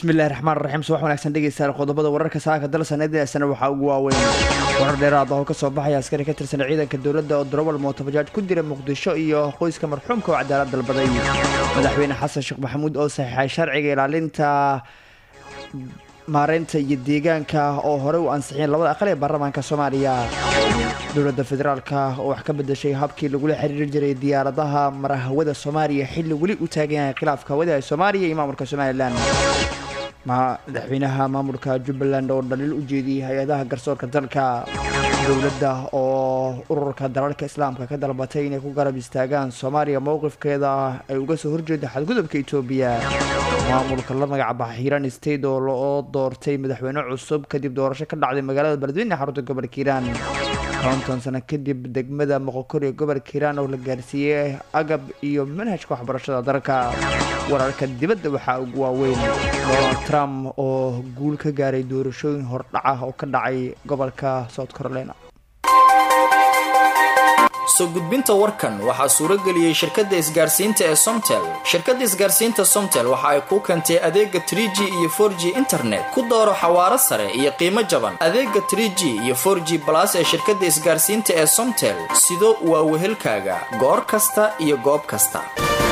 bismillahi raxmaan raxiim subax wanaagsan dhegeystayaal qodobada wararka saaka dalsanadiasana waxaa ugu waaweyn warar dheeraad oo kasoo baxaya askari ka tirsan ciidanka dowladda oo darowal mootobajaaj ku dira muqdisho iyo qoyska marxuumka oo cadaalad dalbaday madaxweyne xasan sheekh maxamuud oo saxiixay sharciga ilaalinta maareynta iyo deegaanka oo horey u ansixiyeen labada aqal ee baarlamaanka soomaaliya dowladda federaalka oo wax ka bedashay habkii lagula xiriiri jiray diyaaradaha marahawada soomaaliya xilli weli u taagan yahay khilaafka hawada ee soomaaliya iyo maamulka somalilan madaxweynaha maamulka jubbaland oo dhaliil u jeediyey hay-adaha garsoorka dalka dowladda oo ururka dalalka islaamka ka dalbatay inay ku garab istaagaan soomaaliya mowqifkeeda ay uga soo horjeeda xadgudubka etoobiya maamulka la magacabaxa hiiraan state oo loo doortay madaxweyne cusub kadib doorasho ka dhacday magaalada beledweyne xarunta gobolka hiiraan konton sano kadib degmada moqokor ee gobolka hiiraan oo la gaarsiiyey agab iyo manhajka waxbarashada dalka wararka dibadda waxaa ugu waaweyn donald trump oo guul ka gaaray doorashooyin hordhaca oo ka dhacay gobolka south carolina soo gudbinta warkan waxaa suurageliyey shirkadda isgaarsiinta ee somtel shirkadda isgaarsiinta somtel waxa ay kuu keentay adeega trie g iyo for g internet ku dooro xawaaro sare iyo qiimo jaban adeega trie g iyo for g balas ee shirkadda isgaarsiinta ee somtel sido waa wehelkaaga goor kasta iyo goob kasta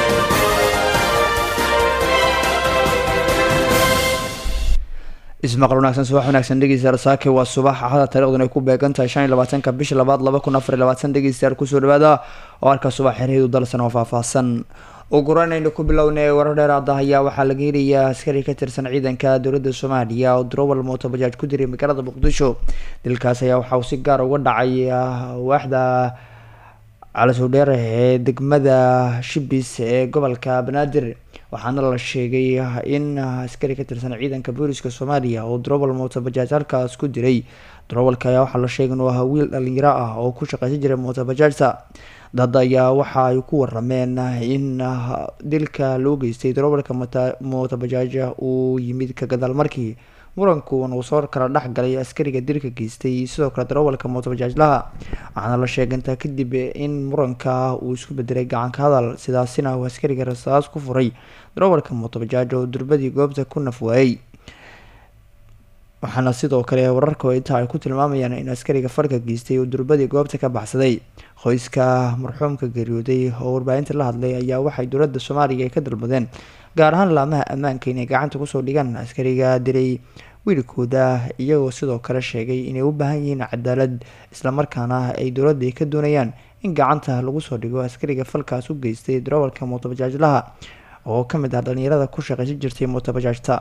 ismaqal wanaagsan subax wanaagsan dhegeystayaal saake waa subax axada taarikhdan ay ku beegan tahay shan iyo labaatanka bisha labaad laba kun afar iyo labaatan dhegeystayaal kusoo dhawaada oo halka subax xerheedu dalsan oo faahfaahsan ugu horeynaynu ku bilownay warar dheeraada ayaa waxaa laga helayaa askari ka tirsan ciidanka dowladda soomaaliya oo drowal mootobajaaj ku diray magaalada muqdisho dilkaas ayaa waxauu si gaar uga dhacay waaxda calasowdheer ee degmada shibis ee gobolka banaadir waxaana la sheegay in askari ka tirsan ciidanka booliska soomaaliya oo drowal mootobajaaj halkaas ku diray drowalka ayaa waxaa la sheegay inuu ahaa wiil dhalinyaro ah oo ku shaqeysan jiray mootobajaajta dad ayaa waxa ay ku warameen in dilka loo geystay drowalka mootobajaaj uu yimid ka gadaal markii murankuun uu soo kala dhex galay askariga dilka geystay sidoo kale darawalka mootobajaajlaha waxaana la sheegay intaa kadib in muranka uu isku bedelay gacanka hadal sidaasina uu askariga rasaas ku furay darawalka mootobajaaj oo durbadii goobta ku naf waayey waxaana sidoo kale wararka intaa ay ku tilmaamayaan in askariga farka geystay uu durbadii goobta ka baxsaday qoyska marxuumka geeriyooday oo warbaahinta la hadlay ayaa waxay dowladda soomaaliya ay ka dalbadeen gaar ahaan laamaha ammaanka inay gacanta kusoo dhigaan askariga diray wiilkooda iyagoo sidoo kale sheegay inay u baahan yihiin cadaalad islamarkaana ay dowladda ay ka doonayaan in gacanta lagu soo dhigo askariga falkaas u geystay darawalka mootobajaajlaha oo ka mid ah dhalinyarada ku shaqaysan jirtay mootobajaajta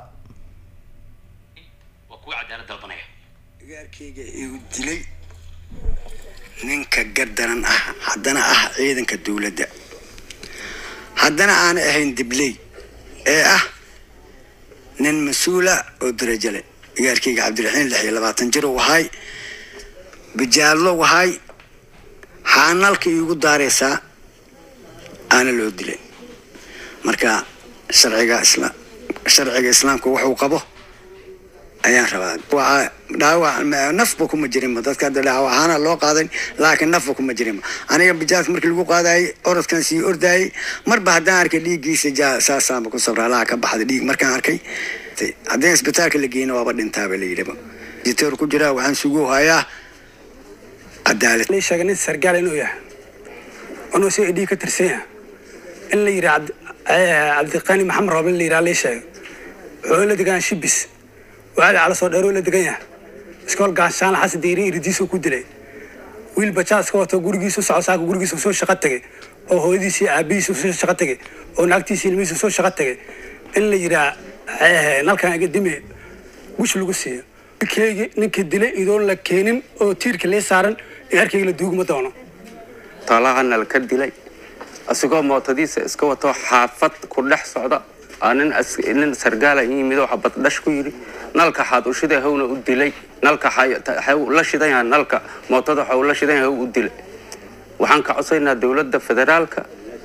gaarkayga igu dilay ninka gardaran ah haddana ah ciidanka dowladda haddana aana ahayn dibley ee ah nin mas-uula oo darajo leh gaarkayga cabdiraxiin lix iyo labaatan jir u ahay bijaallo ahay xaanalka iigu daaraysaa aana loo dilay marka sharciga isla sharciga islaamka wuxuu qabo ayaan rabaa waa dhaawac nafba kuma jirinba dadka hadda dhaawac ahaana loo qaaday laakiin nafba kuma jirinba aniga bijaalka markii lagu qaadayay orodkan sii ordayay marba haddaan arkay dhiiggiisa ja saasaanba ku sabraa laha ka baxda dhiig markaan arkay haddii isbitaalka la geyna waaba dhintaaba la yidhiba jiteer ku jiraa waxaan sugu hayaa cadaalad lii sheegay nin sargaal inuu yahay inuu si dhiig ka tirsan yahay in la yidhi cabdiqani maxamed rooble la yidhaha lii sheegay wuxuu la degaan shibis waali cala soo dheeroo la degan yahay iskool gaanshaan xasan diiri iridiisuu ku dilay wiil bajaas ka wato gurigiisu soco saaka gurigiisu soo shaqo tegay oo hooyadiisii aabihiisu soo shaqo tegay oo naagtiisii ilmihiisu soo shaqo tegay in la yidhaa nalkan iga dime wish lagu siiyo wiilkeygi ninkii dilay idoon la keenin oo tiirka lee saaran ee arkayga la duugma doono talahana la ka dilay asigoo mootadiisa iska wato xaafad ku dhex socda nin sargaala yimid oo xabad dhash ku yidhi nalka xaad u shiday hawna u dilay nalka la shidan yahay nalka mootada waxa uu la shidan yahay u dilay waxaan ka codsaynaa dowladda federaalka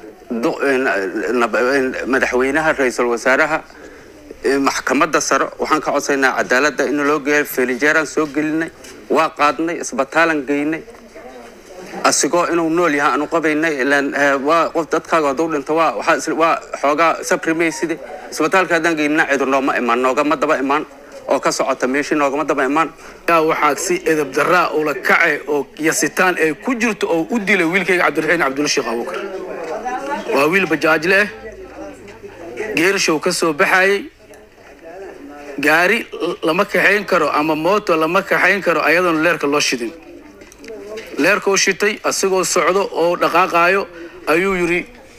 madaxweynaha ra-iisul wasaaraha maxkamadda sare waxaan ka codsaynaa cadaaladda in loo geeyo felinjeeraan soo gelinay waa qaadnay isbataalan geynay asigoo inuu nool yahay aanu qabaynay ilaan waa qof dadkaaga hadduu dhinto waa waxaa is- waa xoogaa sabrimayside isbitaalka haddaan geynina cidu nooma imaan noogama daba imaan oo ka socota meeshii noogama daba imaan yaa waxaa si edab daraa ula kace oo yasitaan ay ku jirto oo u dilay wiilkayga cabdiraxiin cabdulla sheekh abuukar waa wiil bajaajle ah geerishow ka soo baxayay gaari lama kaxayn karo ama mooto lama kaxayn karo ayadoona leerka loo shidin leerkuu shitay asigoo socdo oo dhaqaaqaayo ayuu yidhi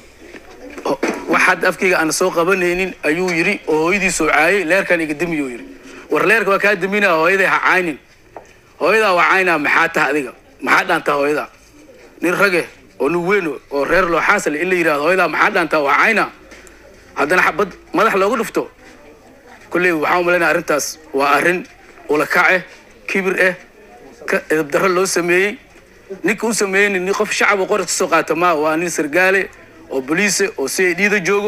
"Ho- waxaad afkayga aan soo qabanaynin ayuu yidhi oo hooyadiisoo caayay leerkan iga dimiyuu yidhi war leerka waa kaa diminaa hooyaday ha caynin hooyadaa waa caynaa maxaa taha adiga maxaa dhaantaa hooyadaa nin rage oo nin weyn oo reer loo xaasale in la yidhahdo hooyadaa maxaa dhaantaa waa caynaa haddana xabad madax loogu dhufto kolley waxaan u malaynaya arrintaas waa arrin ula kace kibir eh ka edabdarro loo sameeyey ninka u sameeyeyni nin qof shacab oo qoras ka soo qaata maa waa nin sargaale oo boliise oo si ay dhiida joogo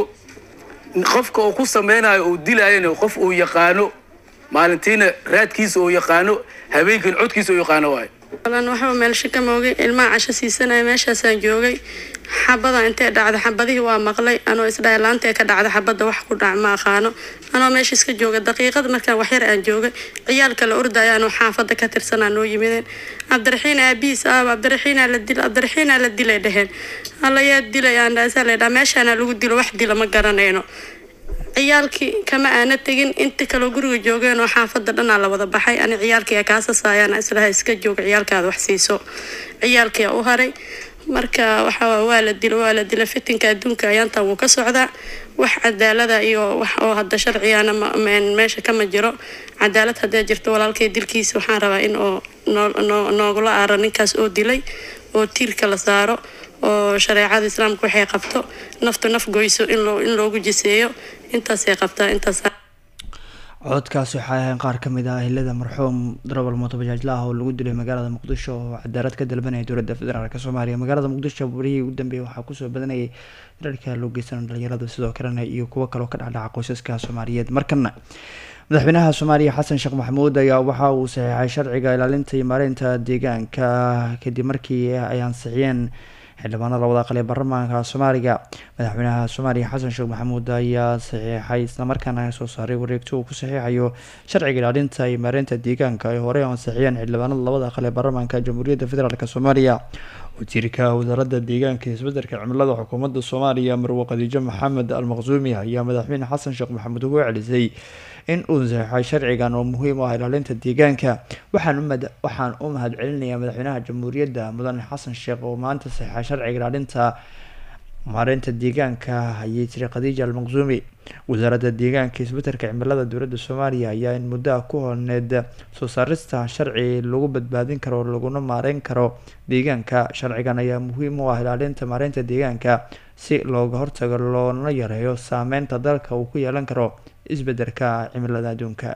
qofka uu ku sameynayo uu dilayana qof uu yaqaano maalintiina raadkiisa uu yaqaano habeenkiina codkiisa uu yaqaano waayo lan waxba meelsha ka moogay ilmaha casho siisanaya meeshaasaan joogay xabada intee dhacda xabadihii waa maqlay anoo isdhahay laantee ka dhacda xabadda wax ku dhac ma aqaano anoo meesha iska jooga daqiiqad markaan waxyar aan joogay ciyaalka la ordaya anoo xaafadda ka tirsanaa noo yimideen cabdiraxiin aabihiis aaba cabdiraxiinaa la dil cabdiraxiinaa la dilay dheheen alla yaa dilay aan dhaasaa laydhaa meeshaana lagu dilo wax dila ma garanayno ciyaalkii kama aana tegin inta kaloo guriga joogeen oo xaafadda dhanaa la wada baxay ani ciyaalkii kaasasaayaan islaha iska jooga ciyaalkaada wax siiso ciyaalkii u haray marka waxa waa la dilo waa la dila fitinka adduunka ayaantan wuu ka socdaa wax cadaalada iyo wax oo hadda sharcigana ma- ma- meesha kama jiro cadaalad haddee jirto walaalkay dilkiisa waxaan rabaa in oo noo- noo- noogula aaro ninkaas oo dilay oo tiirka la saaro oo shareecada islaamka waxay qabto naftu naf goyso in loo in loogu jiseeyo intaasay qabtaa intaas codkaasi waxay ahayn qaar ka mid ah hilada marxuum darabal mootobajaajla ah oo lagu dilay magaalada muqdisho oo cadaalad ka dalbanaya dowladda federaalk soomaaliya magaalada muqdisho barihii ugu dambeeyay waxaa kusoo badanayay dararka loo geysan dhalinyarada sidoo kalena iyo kuwo kaloo ka dhacdhaca qoysaska soomaaliyeed markana madaxweynaha soomaaliya xasan sheekh maxamuud ayaa waxa uu saxiixay sharciga ilaalinta iyo maareynta deegaanka kadib markii ay ansixiyeen xildhibaanada labada aqal ee baarlamaanka soomaaliga madaxweynaha soomaaliya xasan sheekh maxamuud ayaa saxiixay islamarkaana soo saaray wareegto uu ku saxiixayo sharciga ilaalinta iyo maareynta deegaanka ay horey u ansixiyeen xildhibaanada labada aqal ee baarlamaanka jamhuuriyadda federaalk soomaaliya wasiirka wasaaradda deegaanka iyo isbedelka cimilada xukuumadda soomaaliya marwo khadiijo maxamed almaqsuumi ayaa madaxweyne xasan sheekh maxamuud ugu celisay in uu saxiixay sharcigan oo muhiim u ah ilaalinta deegaanka waxaan umad waxaan u mahad celinayaa madaxweynaha jamhuuriyadda mudane xasan sheekh oo maanta saxiixay sharciga ilaalinta maareynta deegaanka ayay tiri khadiija almaqsuumi wasaaradda deegaanka iyo isbedelka cimilada dowladda soomaaliya ayaa in muddo ah ku holneed soo saarista sharci lagu badbaadin karo laguna maareyn karo deegaanka sharcigan ayaa muhiim u ah ilaalinta maareynta deegaanka si looga hortago loona yareeyo saameynta dalka uu ku yeelan karo isbedelka cimilada adduunka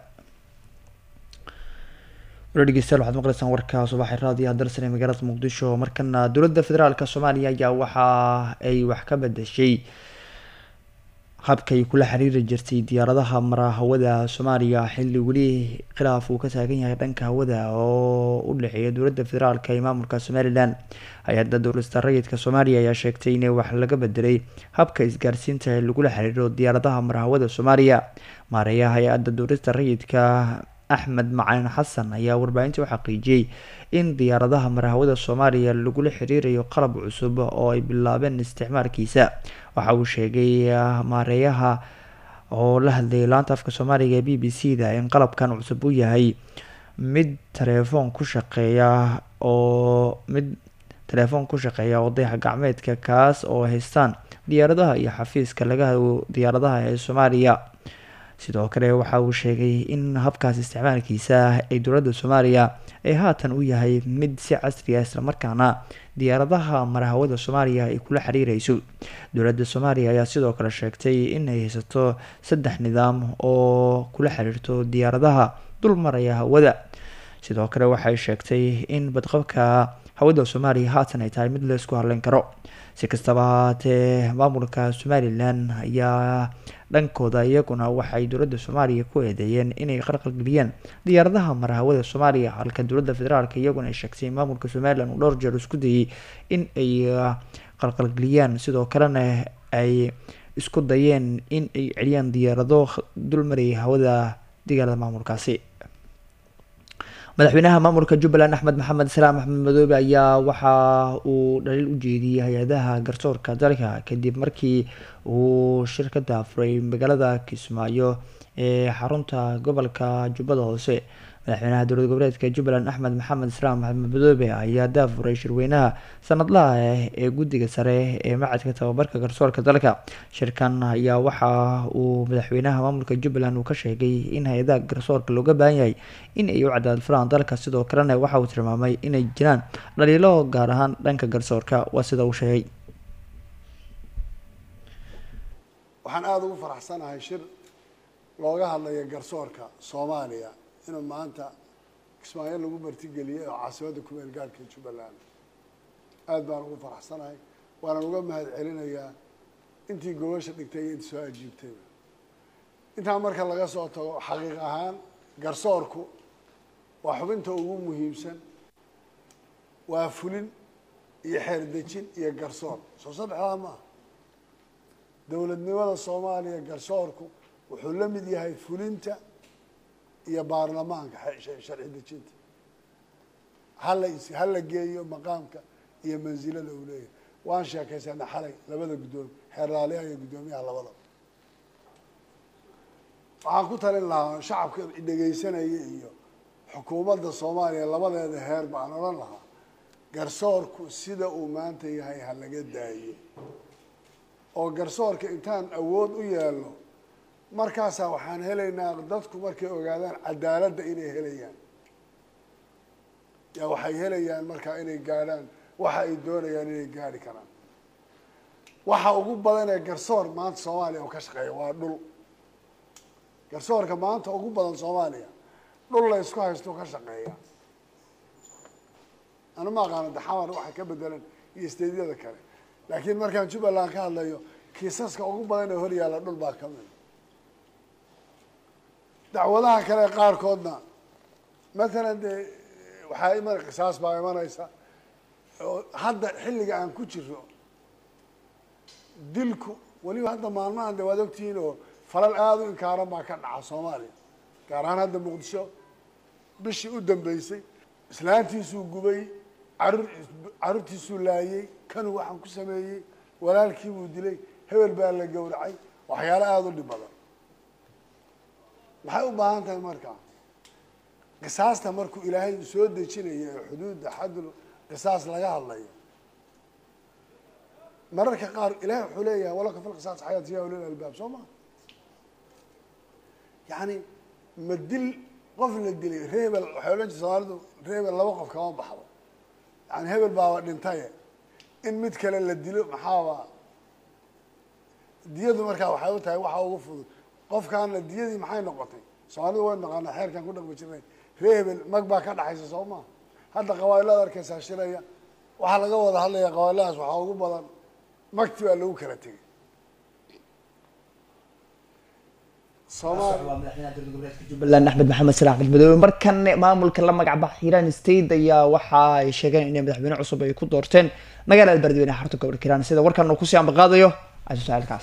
wala dhegeystayaal waxaad maqleysaan warka subaxi raadiyaha dalsan ee magaalada muqdisho markana dowladda federaalk soomaaliya ayaa waxa ay wax ka bedeshay habkay kula xiriiri jirtay diyaaradaha mara hawada soomaaliya xilli weli khilaaf uu ka taagan yahay dhanka hawada oo u dhexeeya dowladda federaalk iyo maamulka somalilan hay-adda dowlasta rayidka soomaaliya ayaa sheegtay in wax laga bedelay habka isgaarsiinta ee lagula xiriiro diyaaradaha mara hawada soomaaliya maareeyaha hay-adda dowlasta rayidka axmed macalin xasan ayaa warbaahinta u xaqiijiyey in diyaaradaha marahawada soomaaliya lagula xiriirayo qalab cusub oo ay bilaabeen isticmaalkiisa waxa uu sheegay maareeyaha oo la hadlayay laanta afka soomaaliga ee b b c da in qalabkan cusub uu yahay mid telefoon ku shaqeeya oo mid telefoon ku shaqeeya oo dayax gacmeedka kaas oo haystaan diyaaradaha iyo xafiiska laga hago diyaaradaha ee soomaaliya sidoo kale waxa uu sheegay in habkaas isticmaalkiisa ay dowladda soomaaliya ay haatan u yahay mid si casri ah islamarkaana diyaaradaha marahawada soomaaliya ay kula xiriireyso dowladda soomaaliya ayaa sidoo kale sheegtay in ay haysato saddex nidaam oo kula xiriirto diyaaradaha dul maraya hawada sidoo kale waxay sheegtay in badqabka hawada soomaaliya haatan ay tahay mid laysku hadleyn karo si kastaba haatee maamulka somalilan ayaa dhankooda iyaguna waxay dowladda soomaaliya ku eedeeyeen inay qalqalgeliyeen diyaaradaha marhawada soomaaliya halka dowladda federaalk iyaguna ay sheegtay in maamulka somalilan uu dhowr jeer isku dayay in ay qalqalgeliyaan sidoo kalena ay isku dayeen in ay celiyaan diyaarado dulmarayay hawada digaalada maamulkaasi madaxweynaha maamulka jubbaland axmed maxamed salaam axmed madoobe ayaa waxa uu dhaliil u jeediyey hay-adaha garsoorka dalka kadib markii uu shirkada furay magaalada kismaayo ee xarunta gobolka jubbada hoose madaxweynaha dowlad goboleedka jubbaland axmed maxamed salaam maxamed madoobe ayaa daafuray shirweynaha sanadlaha ah ee guddiga sare ee macadka tababarka garsoorka dalka shirkan ayaa waxa uu madaxweynaha maamulka jubbaland uu ka sheegay in hay-adaha garsoorka looga baahan yahay in ay u cadaad furaan dalka sidoo kalena waxa uu tilmaamay inay jiraan dhaliilo gaar ahaan dhanka garsoorka waa sida uu sheegay waxaan aada ugu faraxsanahay shir looga hadlaya garsoorka soomaaliya inuu maanta kismaayo lagu martigeliyey oo caasimada kumeel gaarhka jubbaland aada baan ugu faraxsanahay waanaan uga mahad celinayaa intii gobasha dhigtay iyo intii soo ajiibtayba intaa marka laga soo tago xaqiiq ahaan garsoorku waa xubinta ugu muhiimsan waa fulin iyo xeerdejin iyo garsoor soo saddexdaa maaha dowladnimada soomaaliya garsoorku wuxuu la mid yahay fulinta iyo baarlamaanka sharci dejinta hala hala geeyo maqaamka iyo mansilada uu leeyahay waan sheekaysana xalay labada guddoomi xeerlaaliyaha iyo guddoomiyaha labadaba waxaan ku talin lahaa shacabka dhegaysanaya iyo xukuumadda soomaaliya labadeeda heer baan odhan lahaa garsoorku sida uu maanta yahay ha laga daayo oo garsoorka intaan awood u yeelno markaasaa waxaan helaynaa dadku markay ogaadaan cadaaladda inay helayaan yaa waxay helayaan markaa inay gaadhaan waxa ay doonayaan inay gaadhi karaan waxa ugu badan ee garsoor maanta soomaaliya oo ka shaqeeya waa dhul garsoorka maanta ugu badan soomaaliya dhul la isku haysto ka shaqeeya anu ma aqaano daxamar waxa ka bedelan iyo isteedyada kale laakiin markaan jubbaland ka hadlayo kiisaska ugu badan ee hor yaalla dhul baa ka mid dacwadaha kale qaarkoodna matalan dee waxaa iman qisaas baa imanaysa oo hadda xilliga aan ku jiro dilku weliba hadda maalmahan de waad ogtihiin oo falal aada u inkaaran baa ka dhaca soomaaliya gaar ahaan hadda muqdisho bishii u dambeysay islaantiisuu gubay carur carruurtiisuu laayey kanuu waxaan ku sameeyey walaalkii buu dilay hebel baa la gowracay waxyaalo aada u dhib badan maxay u baahan tahay marka qisaasta markuu ilaahay soo dejinayo ee xuduudda xadul qisaas laga hadlayo mararka qaar ilahay wuxuu leeyahay walaka fil qisaas xayaat ya ulil albaab soo ma yacni ma dil qof la dilay reebel waxay odhan jirta soomaalidu reebel laba qof kama baxdo yani hebel baaba dhintaye in mid kale la dilo maxaaba diyadu markaa waxay u tahay waxa ugu fudud qofkaana diyadii maxay noqotay soomaalidu way naqaanaa xeerkan ku dhaqmi jirnay ree hebel mag baa ka dhaxaysa soo maa hadda qabailada arkaysaa shiraya waxaa laga wada hadlaya qabailadaas waxaa ugu badan magti baa lagu kala tegay jubbaland axmed maxamed sala axmed madoobe markan maamulka la magac bax hiiraan state ayaa waxa ay sheegeen inay madaxweyne cusub ay ku doorteen magaalada beledweyne xarunta gobolka hiiraan sida warkan uu kusii ambaqaadayo casiis saailkaas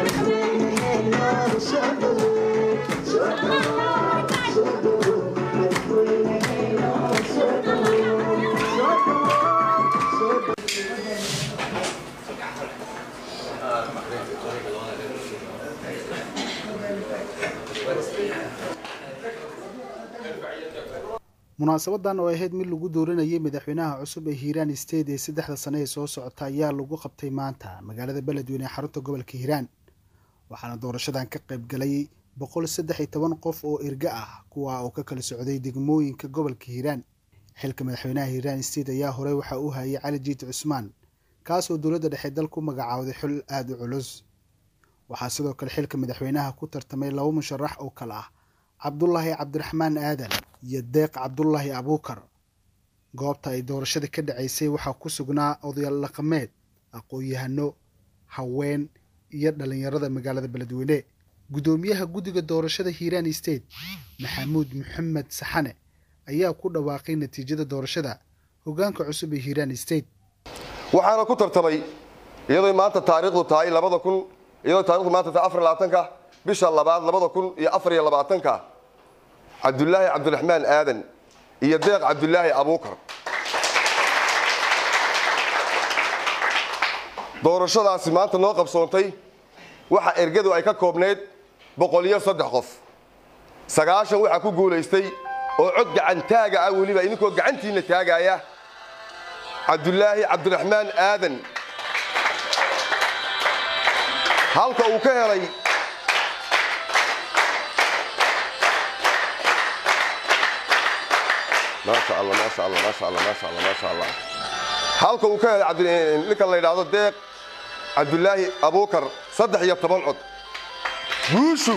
munaasabadan oo ahayd mid lagu dooranayay madaxweynaha cusub ee hiiraan state ee saddexda sane ee soo socota ayaa lagu qabtay maanta magaalada beledweyne ee xarunta gobolka hiiraan waxaana doorashadan ka qayb galay boqol saddex iyo toban qof oo erga ah kuwa oo ka kala socday degmooyinka gobolka hiiraan xilka madaxweynaha hiiraan state ayaa horey waxaa u hayay cali jiit cusmaan kaasoo dowladda dhexe dal ku magacaawday xil aada u culus waxaa sidoo kale xilka madaxweynaha ku tartamay laba musharax oo kale ah cabdulaahi cabdiraxmaan aadan iyo deeq cabdulaahi abuukar goobta ay doorashada ka dhacaysay waxaa ku sugnaa odayaal dhaqameed aqoon-yahano haween iyo dhalinyarada magaalada beledweyne guddoomiyaha guddiga doorashada hiiraan state maxamuud maxamed saxane ayaa ku dhawaaqay natiijada doorashada hoggaanka cusub ee hiiraan state waxaana ku tartamay iyadoo maanta taariikhdu tahay labada kun iyadoo taarikhdu maanta tahay afar labaatanka bisha labaad labada kun iyo afar iyo labaatanka cabdulaahi cabdiraxmaan aadan iyo deeq cabdulaahi abuukar doorashadaasi maanta noo qabsoontay waxa ergadu ay ka koobnayd boqol iyo saddex qof sagaashan waxaa ku guulaystay oo cod gacantaaga ah weliba idinkoo gacantiinna taagaya cabdulaahi cabdiraxmaan aadan halka uu ka helay maasha allah maasha allah maasha allah maasha allah maasha allah halka uu ka helay ninka la yidhaahdo deeq cabdulaahi abuukar saddex iyo toban cod guushu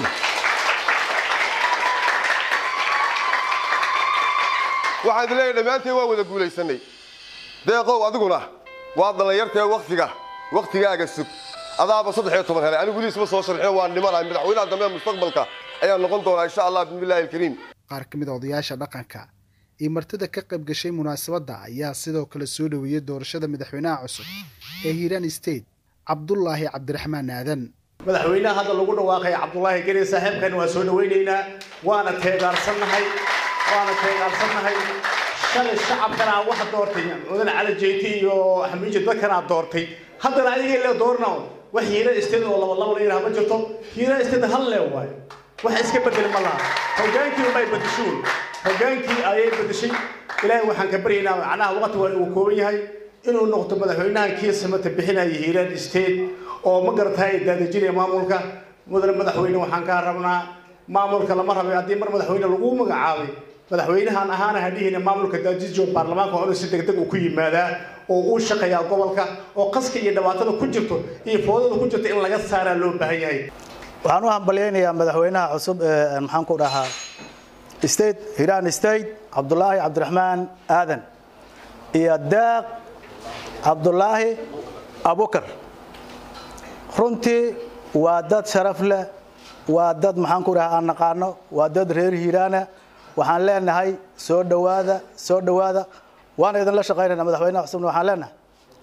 waxaan idin leeyahay dhammaanteen waa wada guulaysanay deeqow adiguna waa dhallinyartee waktiga wakhtigaaga sug adaaba saddex iyo toban helay anigu weliisma soo sharxiyo waa nimanahay madaxweynaha dambe mustaqbalka ayaa noqon doonaa insha allah bismillahi alkariim qaar ka mid a odayaasha dhaqanka iyo martida ka qayb gashay munaasabadda ayaa sidoo kale soo dhoweeyey doorashada madaxweynaha cusub ee hiiraan state cabdulaahi cabdiraxmaan aadan madaxweynaha hadda lagu dhawaaqay cabdulaahi geri saaxiibkan waa soo dhawaynaynaa waana teegaarsannahay waana teegaarsannahay shalay shacabkanaa waxa doortay mudan cali jeyti iyo xamiiji dadkanaa doortay haddana adigay le doorna wax hiiraan state oo laba laba la yidhaha ma jirto hiiraan state hal lee waayo wax iska bedel ma laha hogaankii unbay bedeshuun hogaankii ayay bedeshay ilaahay waxaan ka baryaynaa macnaha waqti waa uu kooban yahay inuu noqdo madaxweynahan kii samata bixinaya hiiraan state oo ma garata ay daadajinaya maamulka mudane madaxweyne waxaan kaa rabnaa maamulka lama rabay haddii mar madaxweyne lagu magacaabay madaxweynahan ahaana hadhihina maamulka daadijo baarlamaanka waa inuu si degdeg uu ku yimaadaa oo uu shaqeeyaa gobolka oo qaska iyo dhibaatada ku jirto iyo foodada ku jirto in laga saaraa loo baahan yahay waxaan u hambalyaynayaa madaxweynaha cusub ee maxaan ku dhahaa state hiiraan state cabdulaahi cabdiraxmaan aadan iyo deeq cabdulaahi abukar runtii waa dad sharaf leh waa dad maxaan ku dhahaa aan naqaano waa dad reer hiiraana waxaan leenahay soo dhowaada soo dhowaada waana idinla shaqaynayna madaxweynaha cusubna waxaan leenahay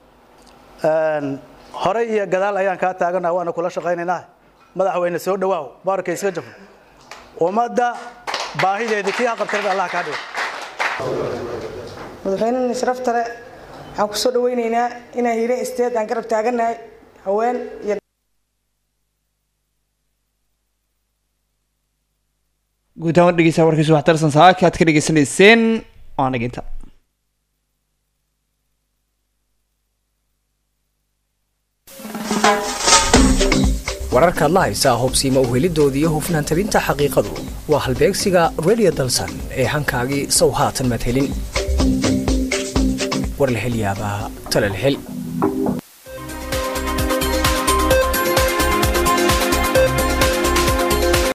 horey iyo gadaal ayaan kaa taaganaha waana kula shaqaynaynaa madaxweyne soo dhawaaw baarka iska jafo ummadda baahideedii kii haqabtirada allah kaa dhigo madaxweynena sharafta le waxaan kusoo dhawaynaynaa inaan hiireen isteed aan garab taaganahay haween iyo guud ahaan dhegeysaa warkiisu waxtarsan saaka aad ka dhegeysanayseen waan dhaginta wararkaad la haysaa hubsiima uhelidoodii iyo hufnaan tabinta xaqiiqadu waa halbeegsiga radio dalsan ee hankaagii sow haatan maad helin war la hel yaabaa tala la hel